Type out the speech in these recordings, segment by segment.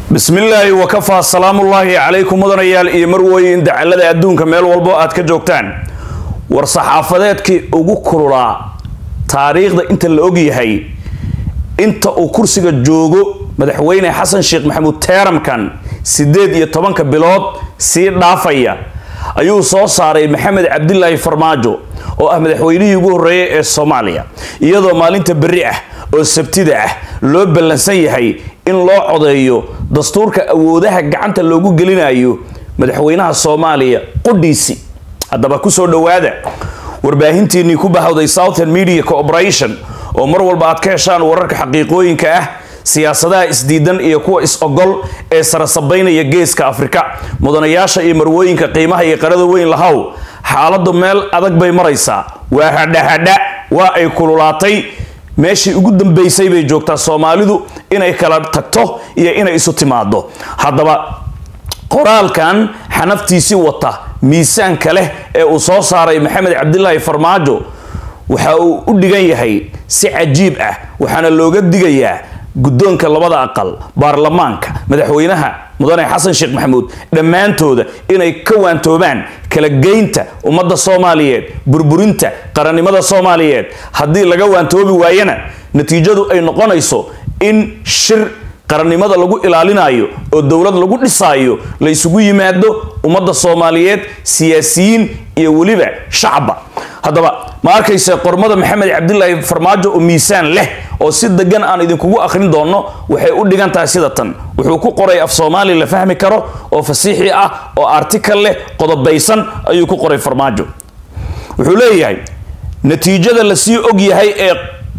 bismillaahi wakafaa salaamullaahi calaykum mudanayaal iyo marweyn dacalada adduunka meel walbo aad ka joogtaan war saxaafadeedkii ugu kululaa taariikhda inta la ogyahay inta uu kursiga joogo madaxweyne xasan sheekh maxamuud teeramkan siddeed iyo tobanka bilood sii dhaafaya ayuu soo saaray maxamed cabdilaahi farmaajo oo ah madaxweynihii ugu horreeyay ee soomaaliya iyadoo maalinta berri ah oo sabtida ah loo ballansan yahay in loo codeeyo dastuurka awoodaha gacanta loogu gelinayo madaxweynaha soomaaliya qudhiisi haddaba kusoo dhowaada warbaahintiinnii ku bahawday southern media corporation oo mar walba aad ka heshaan wararka xaqiiqooyinka ah siyaasadaha isdiidan iyo kuwa is-ogol ee sarasabaynaya geeska afrika mudanayaasha iyo marwooyinka qiimaha iyo qarada weyn lahow xaaladu meel adag bay maraysaa waa hadhahadha waa ay kululaatay meeshii ugu dambaysay bay joogtaa soomaalidu inay kala tagto iyo inay isu timaado haddaba qoraalkan xanaftiisii wata miisaanka leh ee uu soo saaray maxamed cabdilaahi farmaajo waxa uu u dhigan yahay si cajiib ah waxaana looga digayaa guddoonka labada aqal baarlamaanka madaxweynaha mudane xasan sheekh maxamuud dhammaantooda inay ka waantoobaan kala geynta ummadda soomaaliyeed burburinta qarannimada soomaaliyeed haddii laga waantoobi waayana natiijadu ay noqonayso in shir qarannimada lagu ilaalinayo oo dowlad lagu dhisaayo la isugu yimaado ummadda soomaaliyeed siyaasiyiin iyo weliba shacba haddaba ma arkayse qormada maxamed cabdilaahi farmaajo oo miisaan leh oo si degan aan idinkugu akhrin doonno waxay u dhigan tahay sida tan wuxuu ku qoray af soomaali la fahmi karo oo fasiixi ah oo artikal leh qodobaysan ayuu ku qoray farmaajo wuxuu leeyahay natiijada lasii og yahay ee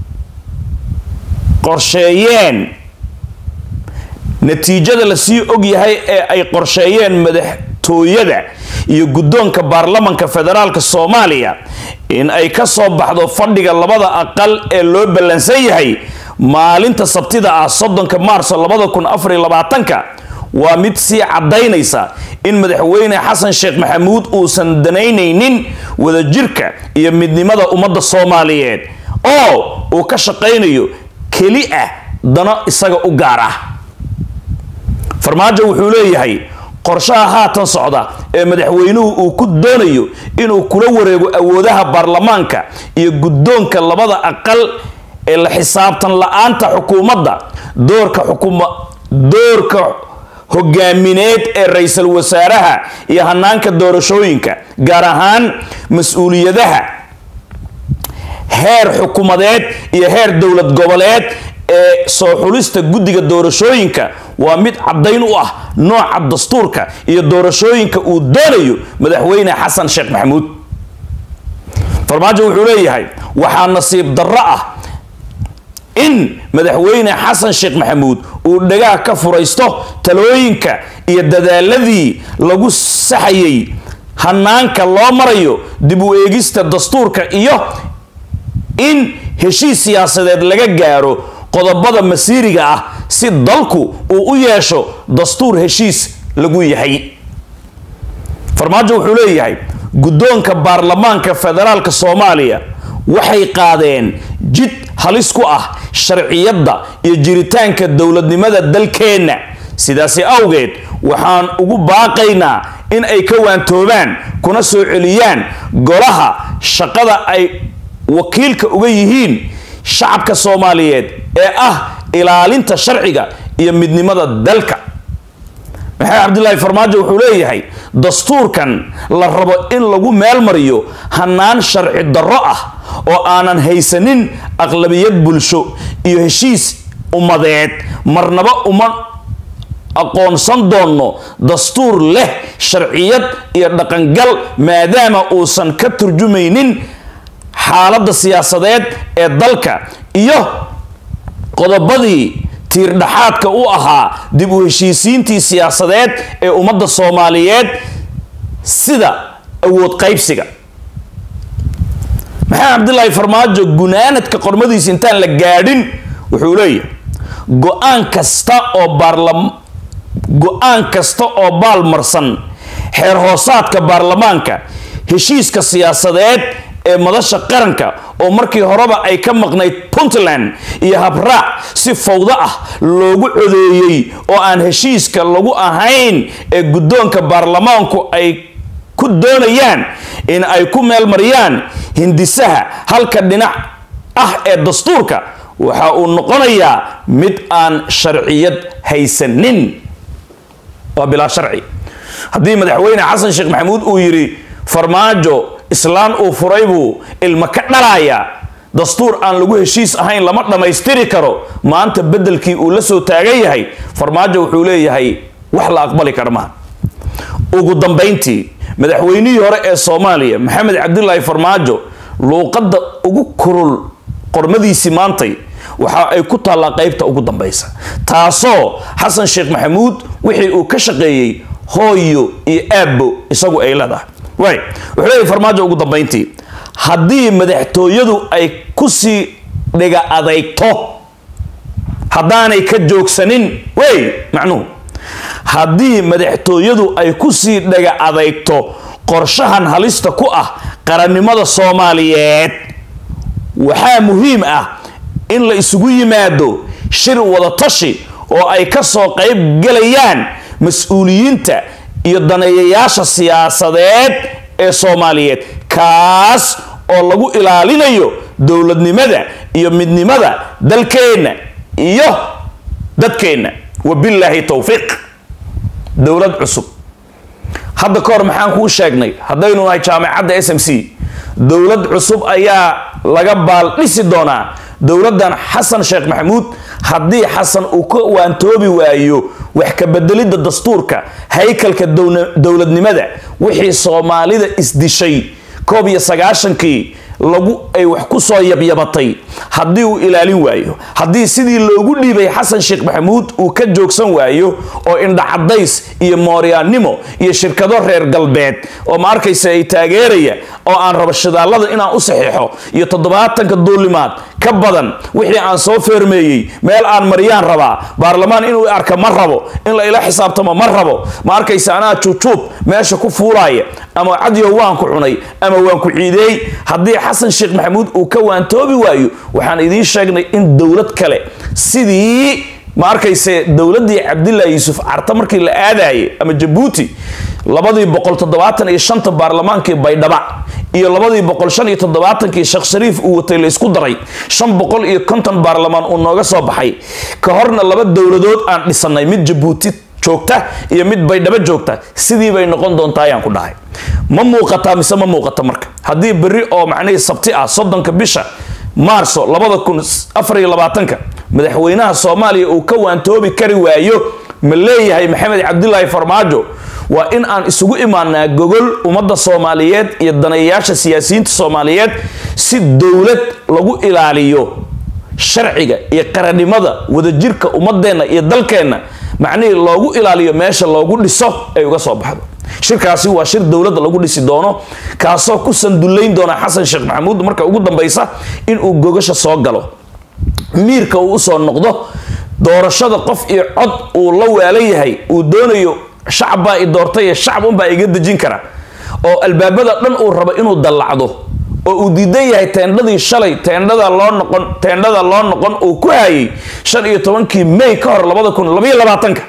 qorsheeyeen natiijada lasii og yahay ee ay qorsheeyeen madaxtooyada iyo guddoonka baarlamanka federaalka soomaaliya in ay ka soo baxdo fadhiga labada aqal ee loo ballansan yahay maalinta sabtida ah soddonka maarso labada kun afar iyo labaatanka waa mid sii caddaynaysa in madaxweyne xasan sheekh maxamuud uusan danaynaynin wadajirka iyo midnimada ummadda soomaaliyeed oo uu ka shaqaynayo keli ah dano isaga u gaar ah farmaajo wuxuu leeyahay qorshaha haatan socda ee madaxweynuhu uu ku doonayo inuu kula wareego awoodaha baarlamaanka iyo guddoonka labada aqal ee la xisaabtan la-aanta xukuumadda doorka xukuma doorka hogaamineed ee ra-iisul wasaaraha iyo hanaanka doorashooyinka gaar ahaan mas-uuliyadaha heer xukuumadeed iyo heer dowlad goboleed ee soo xulista guddiga doorashooyinka waa mid caddayn u ah nooca dastuurka iyo doorashooyinka uu doonayo madaxweyne xasan sheekh maxamuud farmaajo wuxuu leeyahay waxaa nasiib darro ah in madaxweyne xasan sheekh maxamuud uu dhagaha ka furaysto talooyinka iyo dadaaladii lagu saxayay hanaanka loo marayo dib u eegista dastuurka iyo in heshiis siyaasadeed laga gaaro qodobada masiiriga ah si dalku uu u yeesho dastuur heshiis lagu yahay farmaajo wuxuu leeyahay guddoonka baarlamaanka federaalka soomaaliya waxay qaadeen jid halis ku ah sharciyadda iyo jiritaanka dowladnimada dalkeenna sidaasi awgeed waxaan ugu baaqaynaa in ay ka waantoobaan kuna soo celiyaan golaha shaqada ay wakiilka uga yihiin shacabka soomaaliyeed ee ah ilaalinta sharciga iyo midnimada dalka maxamed cabdilaahi farmaajo wuxuu leeyahay dastuurkan la rabo in lagu meel mariyo hanaan sharci darro ah oo aanan haysanin aqlabiyad bulsho iyo heshiis ummadeed marnaba uma aqoonsan doonno dastuur leh sharciyad iyo dhaqangal maadaama uusan ka turjumaynin xaaladda siyaasadeed ee dalka iyo qodobadii tiirdhaxaadka u ahaa dib u heshiisiintii siyaasadeed ee ummadda soomaaliyeed sida awood qaybsiga maxamed cabdilaahi farmaajo gunaanadka qormadiisa intaan la gaadhin wuxuu leeyahay go-aan kasta oo baarlam go-aan kasta oo baalmarsan xeer hoosaadka baarlamaanka heshiiska siyaasadeed ee madasha qaranka oo markii horeba ay ka maqnayd puntland iyo habraac si fawdo ah loogu codeeyey oo aan heshiiska lagu ahayn ee guddoonka baarlamaanku ay ku doonayaan in ay ku meelmariyaan hindisaha halka dhinac ah ee dastuurka waxa uu noqonayaa mid aan sharciyad haysanin waa bilaa sharci haddii madaxweyne xasan sheekh maxamuud uu yidhi farmaajo islaan uu furay buu ilma ka dhalaaya dastuur aan lagu heshiis ahayn lama dhammaystiri karo maanta beddelkii uu la soo taagan yahay farmaajo wuxuu leeyahay wax la aqbali kara maha ugu dambayntii madaxweynihii hore ee soomaaliya maxamed cabdilaahi farmaajo luuqadda ugu kurul qormadiisii maantay waxa ay ku taallaa qaybta ugu dambaysa taasoo xasan sheekh maxamuud wixii uu ka shaqeeyey hooyo iyo aabbo isagu ay leedahay waay wuxuu leeyahy farmaajo ugu dambayntii haddii madaxtooyadu ay kusii dhiga adeygto haddaanay ka joogsanin wey macnuhu haddii madaxtooyadu ay kusii dhaga adeygto qorshahan halista ku ah qarannimada soomaaliyeed waxaa muhiim ah in la isugu yimaado shir wadatashi oo ay ka soo qayb gelayaan mas-uuliyiinta iyo daneeyayaasha siyaasadeed ee soomaaliyeed kaas oo lagu ilaalinayo dowladnimada iyo midnimada dalkeenna iyo dadkeenna wabillaahi towfiiq dowlad cusub hadda ka hor maxaan kuu sheegnay haddaynu nahay jaamacadda s m c dowlad cusub ayaa laga baaldhisi doonaa dowladdan xasan sheekh maxamuud haddii xasan uu ka waantoobi waayo wax ka bedelidda dastuurka haykalka dowladnimada wixii soomaalida isdishay koob iyo sagaashankii lagu ay wax ku soo yabyabatay haddii uu ilaalin waayo haddii sidii loogu dhiibay xasan sheekh maxamuud uu ka joogsan waayo oo indhacadays iyo mooryaannimo iyo shirkado reer galbeed oo ma arkaysa ay taageeraya oo aan rabo shidaalada inaan u saxiixo iyo toddobaatanka duulimaad ka badan wixii aan soo feermeeyey meel aan maryaan rabaa baarlamaan inuu arka ma rabo in la ila xisaabtamo ma rabo ma arkaysa anaa juujuub meesha ku fuulaaya ama cadyow waan ku cunay ama waan ku ciideey haddii xasan sheekh maxamuud uu ka waantoobi waayo waxaan idiin sheegnay in dowlad kale sidii ma arkayse dowladdii cabdilaahi yuusuf carta markii la aadayay ama jabuuti labadii boqol toddobaatan iyo shanta baarlamaankii baydhaba iyo labadii boqol shan iyo toddobaatankii sheekh shariif uu watay la isku daray shan boqol iyo konton baarlamaan uu nooga soo baxay ka horna laba dowladood aan dhisanay mid jabuuti joogta iyo mid baydhabo joogta sidii bay noqon doontaa ayaan ku dhahay ma muuqataa mise ma muuqata marka haddii berri oo macnihii sabti ah soddonka bisha maarso labada kun afar iyo labaatanka madaxweynaha soomaaliya uu ka waantoobi kari waayo ma leeyahay maxamed cabdilaahi farmaajo waa in aan isugu imaanaa gogol ummadda soomaaliyeed iyo daneeyayaasha siyaasiyiinta soomaaliyeed si dowlad lagu ilaaliyo sharciga iyo qarannimada wadajirka ummadeenna iyo dalkeenna macnihii loogu ilaaliyo meesha loogu dhiso ay uga soo baxdo shirkaasi waa shir dowladda lagu dhisi doono kaasoo ku sandullayn doona xasan sheekh maxamuud marka ugu dambaysa inuu gogasha soo galo miirka uu usoo noqdo doorashada qof iyo cod uu la waalan yahay uu doonayo shacab baa i doortay shacab unbaa iga dejin kara oo albaabada dhan uu rabo inuu dallacdo oo uu diidan yahay teendhadii shalay teendhada loo noqon teendhada loo noqon uu ku hayay shan iyo tobankii may ka hor labada kun labaiyo labaatanka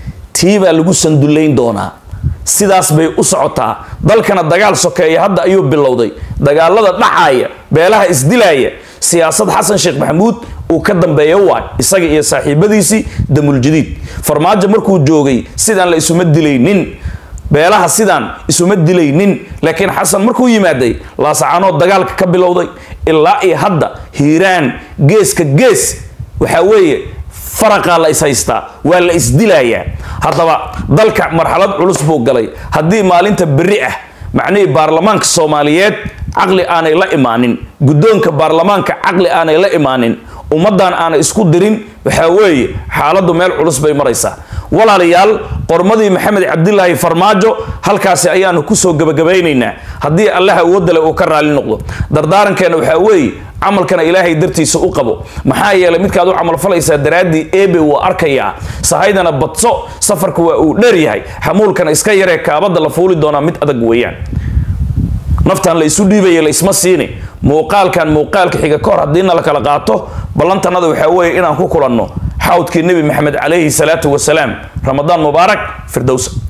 tii baa lagu sandullayn doonaa sidaas bay u socotaa dalkana dagaal sokeeya hadda ayuu bilowday dagaalada dhacaaya beelaha isdilaaya siyaasad xasan sheekh maxamuud uu ka dambeeyo waay isaga iyo saaxiibadiisii damuljadiid farmaajo markuu joogay sidaan la isuma dilaynin beelaha sidaan isuma dilaynin laakiin xasan markuu yimaaday laasacaanood dagaalka ka bilowday ilaa iyo hadda hiiraan geeska gees waxaa weeye faraqaa la ishaystaa waa la isdilayaa haddaba dalka marxalad culus buu galay haddii maalinta berri ah macnihii baarlamaanka soomaaliyeed caqli aanay la imaanin guddoonka baarlamaanka caqli aanay la imaanin ummaddan aanay isku dirin waxaa weeye xaaladdu meel culus bay maraysaa walaalayaal qormadii maxamed cabdilaahi farmaajo halkaasi ayaanu kusoo gabagabaynaynaa haddii allaha awoodale uu ka raali noqdo dardaarankeena waxaa weeye camalkana ilaahay dartiisa u qabo maxaa yeelay midkaad u camalfalaysaa daraaddii eebe wuu arkayaa sahaydana badso safarka waa uu dheer yahay xamuulkana iska yaree kaabadda la fuuli doonaa mid adag weeyaan naftan la isu dhiibaya la isma siini muuqaalkan muuqaalka xiga ka hor haddiina la kala qaato ballantanada waxaa weeye inaan ku kulanno xawdkii nebi maxamed calayhi salaatu wasalaam ramadaan mubaarak firdowsa